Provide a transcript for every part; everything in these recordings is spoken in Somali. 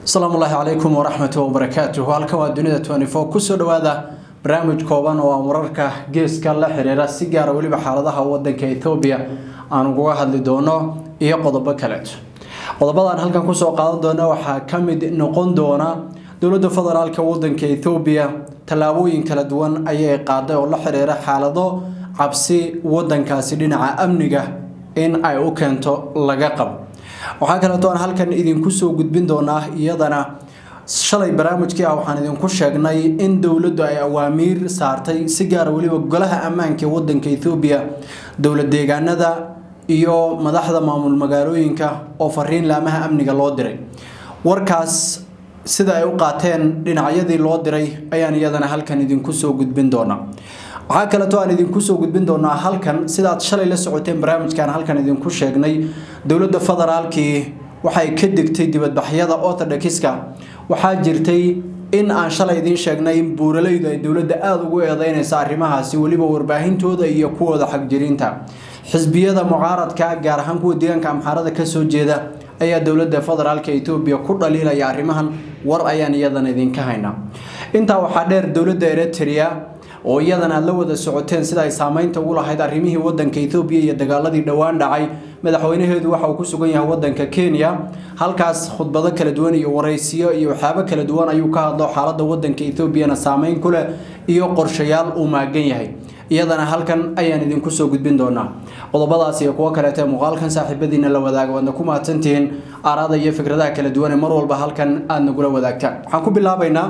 asalaamu ullaahi calaykum waraxmatu wabarakaatuhu halkan waa dunida twenty four kusoo dhawaada barnaamij kooban oo aan wararka geeska la xiriira si gaara weliba xaaladaha wadanka ethoobiya aan uguga hadli doono iyo qodobo kaleeto qodobadaan halkan kusoo qaadan doona waxaa ka mid noqon doona dowladda federaalka wadanka ethoobiya tallaabooyin kala duwan ayay qaaday oo la xiriira xaalado cabsi wadankaasi dhinaca amniga in ay u keento laga qabo waxaa kaleeto aan halkan idinku soo gudbin doonaa iyadana shalay barnaamijkii ah waxaan idinku sheegnay in dowladdu ay awaamiir saartay si gaara weliba golaha ammaanka ee wadanka ethoobiya dowlad deegaanada iyo madaxda maamul magaalooyinka oo fariin laamaha amniga loo diray warkaas sida ay u qaateen dhinacyadii loo diray ayaan iyadana halkan idinku soo gudbin doonaa waxaa kaleeto aan idinku soo gudbin doonaa halkan sidaad shalay la socoteen barnaamijkan halkan idinku sheegnay dowladda federaalkii waxay ka degtay dibadbaxyada orthodoxiska waxaa jirtay in aan shalay idiin sheegnay in buuralaydu ay dowladda aada ugu eedeynaysa arrimahaasi weliba warbaahintooda iyo kuwooda xagjiriinta xisbiyada mucaaradka gaar ahaan kuwa deegaanka amxaarada kasoo jeeda ayaa dowladda federaalka etoobiya ku dhaliilaya arrimahan war ayaan iyadana idinka haynaa intaa waxaa dheer dowladda eritrea oo iyadana aad la wada socoteen sida ay saameynta ugu lahayd arrimihii wadanka ethoobiya iyo dagaaladii dhowaan dhacay madaxweynaheedu waxa uu ku sugan yahay wadanka kenya halkaas khudbado kala duwan iyo waraysiyo iyo waxyaabo kala duwan ayuu ka hadlo xaaladda wadanka ethoobiana saameyn ku leh iyo qorshayaal uu maagan yahay iyadana halkan ayaan idinku soo gudbin doonaa qodobadaas iyo kuwo kaleete muuqaalkan saaxiibadiina la wadaaga waadna ku mahadsantihiin aaraada iyo fikradaha kala duwan ee mar walba halkan aada nagula wadaagtaan waxaan ku bilaabaynaa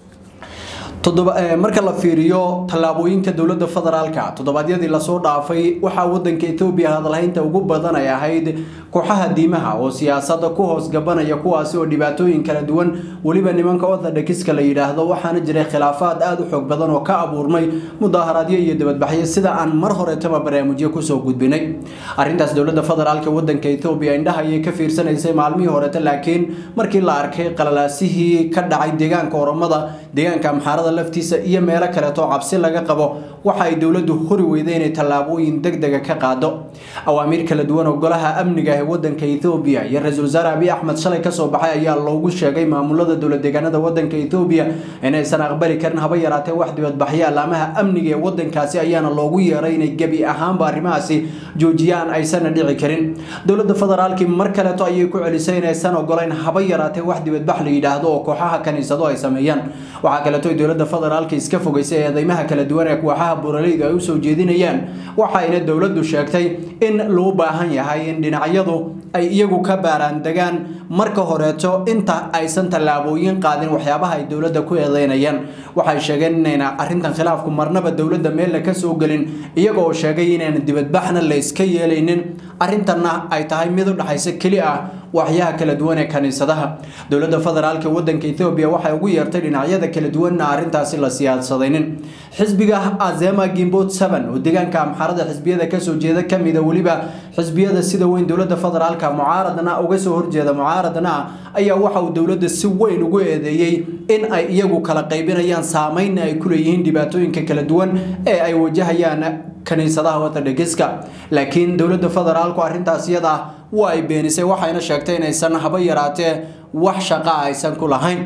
marka la fiiriyo tallaabooyinka dowladda federaalka toddobaadyadii lasoo dhaafay waxaa wadanka etoobiya hadalhaynta ugu badan ay ahayd kooxaha diimaha oo siyaasada ku hoos gabanaya kuwaasi oo dhibaatooyin kala duwan weliba nimanka orthodoxiska la yidhaahdo waxaana jiray khilaafaad aada u xoog badan oo ka abuurmay mudaaharaadyo iyo dibadbaxyo sida aan mar horetaba barnaamijyo kusoo gudbinay arrintaas dowladda federaalka wadanka etoobiya indhaha ayay ka fiirsanaysay maalmihii horete laakiin markii la arkay qalalaasihii ka dhacay deegaanka oromada deegaanka amxaarada laftiisa iyo meelo kaleeto cabsi laga qabo waxa ay dowladdu hori weyday inay tallaabooyin deg dega ka qaado awaamiir kala duwan oo golaha amniga ee wadanka ethoobiya iyo ra-iisul wasaare abiy axmed shalay kasoo baxay ayaa loogu sheegay maamulada dowlad deegaanada wadanka ethoobiya inaysan aqbali karin haba yaraatee wax dibadbaxyo alaamaha amniga ee wadankaasi ayaana loogu yeeray inay gebi ahaanba arrimahaasi joojiyaan aysanna dhici karin dowladda federaalkii mar kaleeto ayay ku celisay inaysan ogolayn haba yaraatee wax dibadbax la yidhaahdo oo kooxaha kaniisado ay sameeyaan waxaa kaleeto dowladda federaalka iska fogeysay eedeymaha kala duwan ee kooxaha buuralaydu ay usoo jeedinayaan waxayna dowladdu sheegtay in loo baahan yahay in dhinacyadu ay iyagu ka baaraan degaan marka horeeto inta aysan tallaabooyin qaadin waxyaabaha ay dowladda ku eedeynayaan waxay sheegeen inayna arrintan khilaafku marnaba dowladda meella ka soo gelin iyaga oo sheegay inayna dibadbaxna la iska yeelaynin arrintanna ay tahay mid u dhexaysa keli ah waxyaha kala duwan ee kaniisadaha dowladda federaalka wadanka ethoobiya waxay ugu yeertay dhinacyada kala duwanna arrintaasi la siyaasadaynin xisbiga azema gimbot seven oo deegaanka amxaarada xisbiyada kasoo jeeda kamida weliba xisbiyada sida weyn dowladda federaalka mucaaradna uga soo horjeeda mucaaradna ayaa waxa uu dowladda si weyn ugu eedeeyey in ay iyagu kala qaybinayaan saameynna ay ku leeyihiin dhibaatooyinka kala duwan ee ay wajahayaan kaniisadaha orthodoxiska laakiin dowladda federaalku arrintaas iyada waa ay beenisay waxayna sheegtay inaysan haba yaraatee wax shaqa aysan ku lahayn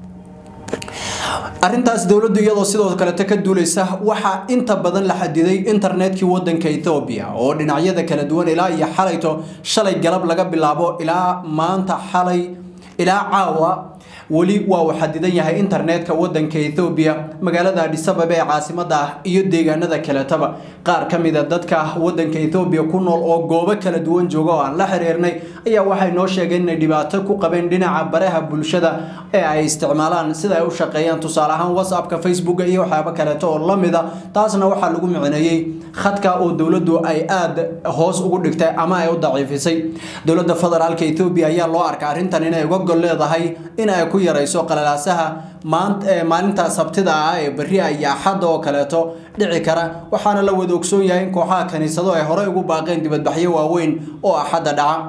arrintaas dowladdu iyadoo sidoo kalete ka duulaysa waxaa inta badan la xadiday internetkii wadanka ethoobiya oo dhinacyada kala duwan ilaa iyo xalayto shalay galab laga bilaabo ilaa maanta xalay ilaa caawa weli waa uu xadidan yahay internetka wadanka ethoobiya magaalada adhisababa ee caasimada ah iyo deegaanada kaletaba qaar ka mida dadka wadanka ethoobiya ku nool oo goobo kala duwan jooga oo aan la xiriirnay ayaa waxay noo sheegeen inay dhibaato ku qabeen dhinaca baraha bulshada ee ay isticmaalaan sida ay u shaqeeyaan tusaale ahaan whatsappka facebooka iyo waxyaabo kaleeto oo lamida taasna waxaa lagu micneeyey khadka oo dowladdu ay aada hoos ugu dhigtay ama ay u daciifisay dowladda federaalka ethoobiya ayaa loo arka arrintan inay uga gol leedahay in ay ku yarayso qalalaasaha maalinta sabtida ah ee berri iyo axadda oo kaleeto dhici kara waxaana la wada ogsoon yahay in kooxaha kaniisado ay horey ugu baaqeen dibadbaxyo waaweyn oo axadda dhaca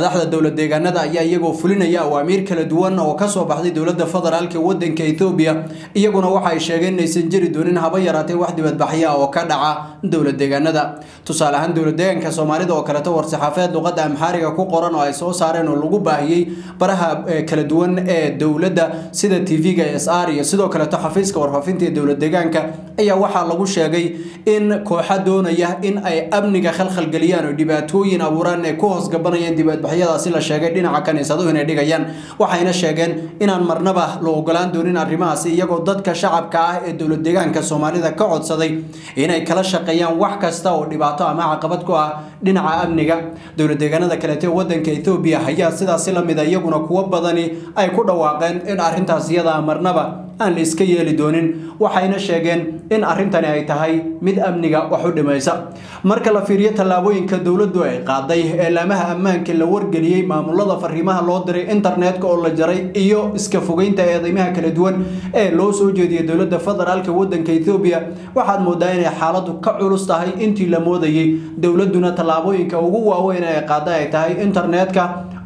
madaxda dowlad deegaanada ayaa iyagoo fulinaya awaamiir kala duwan oo kasoo baxday dowlada federaalk wadanka ethoobiya iyaguna waxa ay sheegeen inaysan jiri doonin haba yaraatee wax dibadbaxya oo ka dhaca dowlad deegaanada tusaale ahaan dowlad deegaanka soomaalida oo kaleeto war-saxaafeed luqada amxaariga ku qoran oo ay soo saareen oo lagu baahiyey baraha kala duwan ee dowladda sida tv-ga s r iyo sidoo kaleeto xafiiska warfaafinta ee dowlad deegaanka ayaa waxaa lagu sheegay in kooxa doonaya in ay amniga khalkhalgeliyaan oo dhibaatooyin abuuraan ay ku hoos gabanayaan dibadbaxyadaasi la sheegay dhinaca kaniisaduhu inay dhigayaan waxayna sheegeen inaan marnaba la ogolaan doonin arrimahaasi iyagoo dadka shacabka ah ee dowlad deegaanka soomaalida ka codsaday inay kala shaqeeyaan wax kasta oo dhibaato ama caqabad ku ah dhinaca amniga dowlad deegaanada kaleete wadanka ethoobiya ayaa sidaasi lamid a iyaguna kuwo badani ay ku dhawaaqeen in arrintaas iyada marnaba aan la iska yeeli doonin waxayna sheegeen in arrintani ay tahay mid amniga wax u dhimaysa marka la fiiriyo tallaabooyinka dowladdu ay qaaday eelaamaha ammaanka la wargeliyey maamulada fariimaha loo diray internetka oo la jaray iyo iska fogeynta eedeymaha kala duwan ee loo soo jeediyay dowladda federaalk wadanka ethoobiya waxaad moodaa inay xaaladu ka culus tahay intii la moodayey dowladduna tallaabooyinka ugu waaweyn ee qaaday ay tahay internetka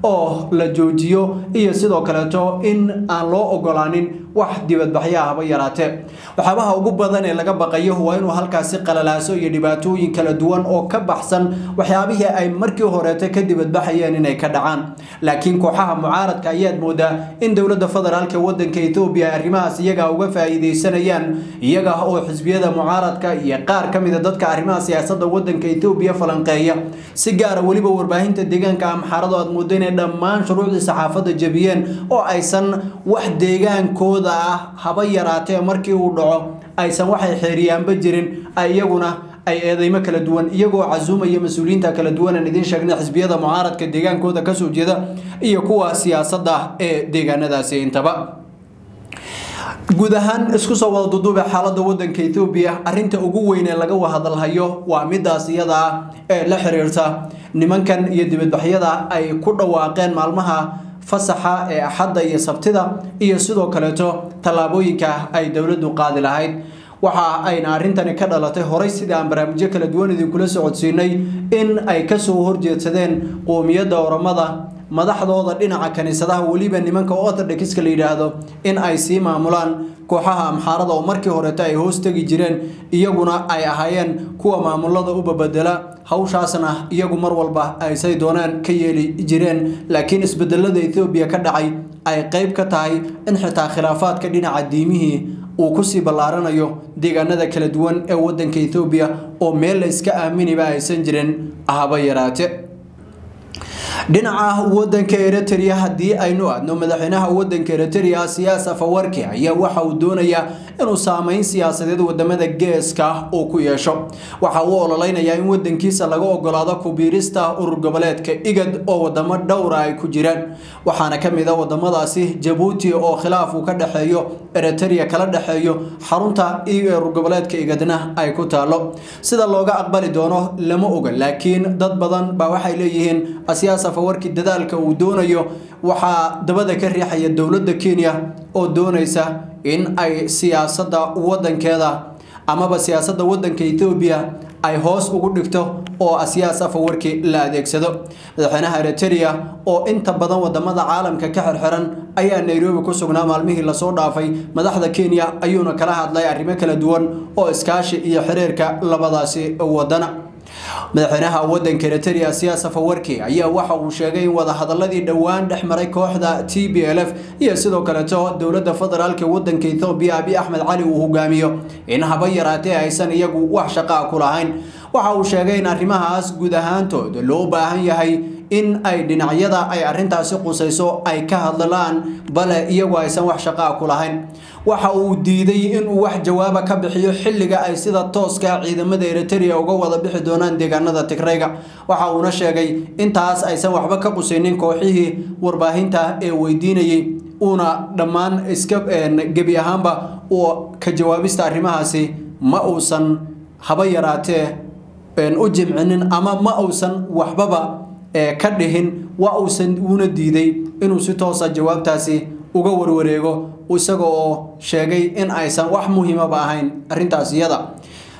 oo la joojiyo iyo sidoo kaleeto in aan loo ogolaanin wax dibadbaxyo ahba yaraatee waxyaabaha ugu badan ee laga baqayo waa inuu halkaasi qalalaaso iyo dhibaatooyin kala duwan oo ka baxsan waxyaabihii ay markii horeete ka dibadbaxayeen inay ka dhacaan laakiin kooxaha mucaaradka ayaad moodaa in dowladda federaalk wadanka ethoobiya arrimahaas iyaga uga faa'iideysanayaan iyaga oo xisbiyada mucaaradka iyo qaar ka mida dadka arrimaha siyaasadda wadanka ethoobiya falanqeeya si gaara weliba warbaahinta deegaanka amxaarado aad moodo inay dhammaan shuruucdii saxaafadda jebiyeen oo aysan wax deegaankooda ah haba yaraatee markii uu dhaco aysan waxay xeeriyaanba jirin iyaguna ay eedeymo kala duwan iyagoo casuumaya mas-uuliyiinta kala duwan aan idiin sheegnay xisbiyada mucaaradka deegaankooda kasoo jeeda iyo kuwa siyaasadda ee deegaanadaasi intaba guud ahaan isku soo wada duduube xaalada wadanka ethoobiya arinta ugu weyn ee laga hadalhayo waa midaas iyada ah ee la xiriirta nimankan iyo dibadbaxyada ay ku dhawaaqeen maalmaha fasaxa ee axadda iyo sabtida iyo sidoo kaleeto tallaabooyinka ay dowladdu qaadi lahayd waxa ayna arrintani ka dhalatay horay sida aan barnaamijyo kala duwan idinkula socodsiinay in ay kasoo horjeedsadeen qoomiyadda oramada madaxdooda dhinaca kaniisadaha weliba nimanka orthodoxiska la yidhaahdo in ay sii maamulaan kooxaha amxaarada oo markii horeeta ay hoos tegi jireen iyaguna ay ahaayeen kuwa maamulada u babedela hawshaasna iyagu mar walba aysay doonaan ka yeeli jireen laakiin isbedelada ethoobiya ka dhacay ay qeyb ka tahay in xitaa khilaafaadka dhinaca diimihii uu kusii ballaaranayo deegaanada kala duwan ee wadanka ethoobiya oo meel la iska aaminiba aysan jirin haba yaraate dhinaca wadanka eritrea haddii aynu aadno madaxweynaha wadanka eritrea siyaas afawarki ayaa waxa uu doonayaa inuu saameyn siyaasadeed wadamada geeska uu ku yeesho waxa uu ololeynayaa in wadankiisa laga ogolaado kubiirista urur goboleedka igad oo wadamo dhowra ay ku jiraan waxaana kamid a wadamadaasi jabuuti oo khilaaf uu ka dhexeeyo eritrea kala dhexeeyo xarunta urur goboleedka igadna ay ku taalo sida looga aqbali doono lama oga laakiin dad badan baa waxay leeyihiin siyaas afawarki dadaalka uu doonayo waxaa dabada ka riixaya dowladda kenya oo doonaysa in ay siyaasadda wadankeeda amaba siyaasadda wadanka ethoobiya ay hoos ugu dhigto oo siyaas afawarki la adeegsado madaxweynaha eritrea oo inta badan wadamada caalamka ka xirxiran ayaa nairobi ku sugnaa maalmihii lasoo dhaafay madaxda kenya ayuuna kala hadlay arrimo kala duwan oo iskaashi iyo xiriirka labadaasi wadana madaxweynaha wadanka eritrea siyaas afawarki ayaa waxa uu sheegay in wadahadaladii dhowaan dhex maray kooxda t b l f iyo sidoo kaleeto dowladda federaalk wadanka ethoobiya abi axmed cali uu hogaamiyo in haba yaraatee aysan iyagu wax shaqaa ku lahayn waxa uu sheegay in arrimahaas guud ahaantooda loo baahan yahay in ay dhinacyada ay arintaasi qusayso ay ka hadlaan bale iyagu aysan wax shaqaa ku lahayn waxa uu diiday inuu wax jawaaba ka bixiyo xilliga ay sida tooska ciidamada eritrea uga wada bixi doonaan deegaanada tigrayga waxa uuna sheegay intaas aysan waxba ka qusaynin kooxihii warbaahinta ee weydiinayay uuna dhammaan iska gebi ahaanba uu ka jawaabista arrimahaasi ma uusan haba yaraatee u jimcinin ama ma uusan waxbaba ka dhihin waa uusan uuna diiday inuu si toosa jawaabtaasi uga warwareego isaga oo sheegay in aysan wax muhiimaba ahayn arrintaas iyada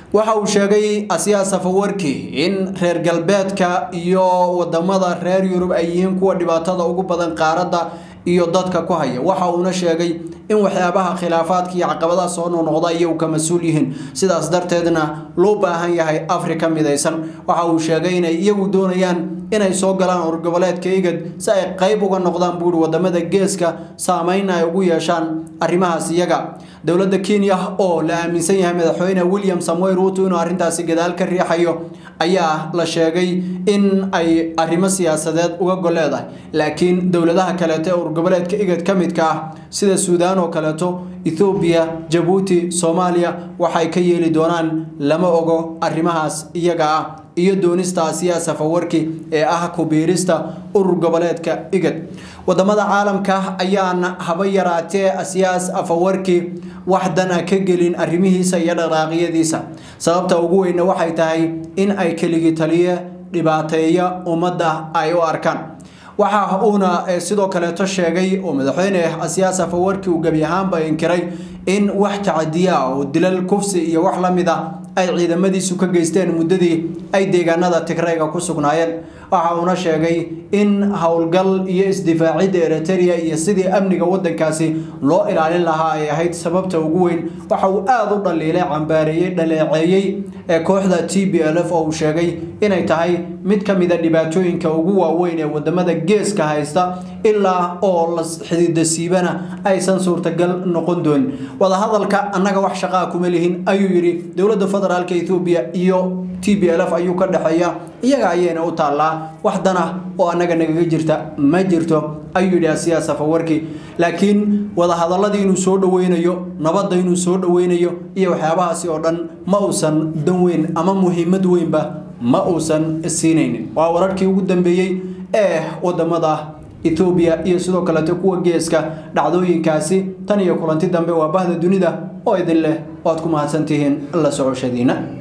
waxa uu sheegay asiyaas safawarki in reer galbeedka iyo wadamada reer yurub ay yihiin kuwa dhibaatada ugu badan qaaradda iyo dadka ku haya waxa uuna sheegay in waxyaabaha khilaafaadka iyo caqabadaha soo noqnoqda iyagu ka mas-uul yihiin sidaas darteedna loo baahan yahay afrika midaysan waxa uu sheegay inay iyagu doonayaan inay soo galaan urgoboleedka igad si ay qayb uga noqdaan buuri wadamada geeska saameyn ay ugu yeeshaan arrimahaas iyaga dowladda kenya oo la aaminsan yahay madaxweyne william samuel ruuto inuu arrintaasi gadaal ka riixayo ayaa la sheegay in ay arrimo siyaasadeed uga goleedahay laakiin dowladaha kaleeto ee urgoboleedka igad ka midka ah sida suudaan oo kaleeto ethoobiya jabuuti soomaaliya waxay ka yeeli doonaan lama ogo arrimahaas iyaga ah iyo doonista asiyaa safawarki ee ah kubiirista urur goboleedka igad wadamada caalamka ayaan haba yaraatee asiyaas afawarki wax dana ka gelin arrimihiisa iyo dhaqaaqyadiisa sababta ugu weyna waxay tahay in ay keligi taliye dhibaateeya ummadda ay u arkaan waxa uuna sidoo kaleeto sheegay oo madaxweyne asiyaas afawarki uu gebi ahaanba inkiray in wax tacadiya ah oo dilal kufsi iyo wax la mid a ay ciidamadiisu ka geysteen muddadii ay deegaanada tigrayga ku sugnaayeen waxa uuna sheegay in howlgal iyo isdifaacidda eriteria iyo sidii amniga wadankaasi loo ilaalin lahaa ay ahayd sababta ugu weyn waxa uu aada u dhaliilay cambaareeyey dhaleeceeyey ee kooxda t b l f oo uu sheegay inay tahay mid ka mida dhibaatooyinka ugu waaweyn ee wadamada geeska haysta ilaa oo la xidida siibana aysan suurtagal noqon doonin wadahadalka annaga wax shaqaa kuma lihin ayuu yidhi dowladda federaalka ethoobiya iyo t b l f ayuu ka dhexeeya iyaga ayayna u taallaa wax dana oo annaga nagaga jirta ma jirto ayuu yidhi asiyaa safawarki laakiin wadahadaladii inuu soo dhoweynayo nabadda inuu soo dhoweynayo iyo waxyaabahaasi oo dhan ma uusan dan weyn ama muhiimad weynba ma uusan siinaynin waa wararkii ugu dambeeyey ee wadamada ethoobiya iyo sidoo kaleeto kuwa geeska dhacdooyinkaasi tan iyo kulanti dambe waa bahda dunida oo idin leh oo aad ku mahadsantihiin la socoshadiina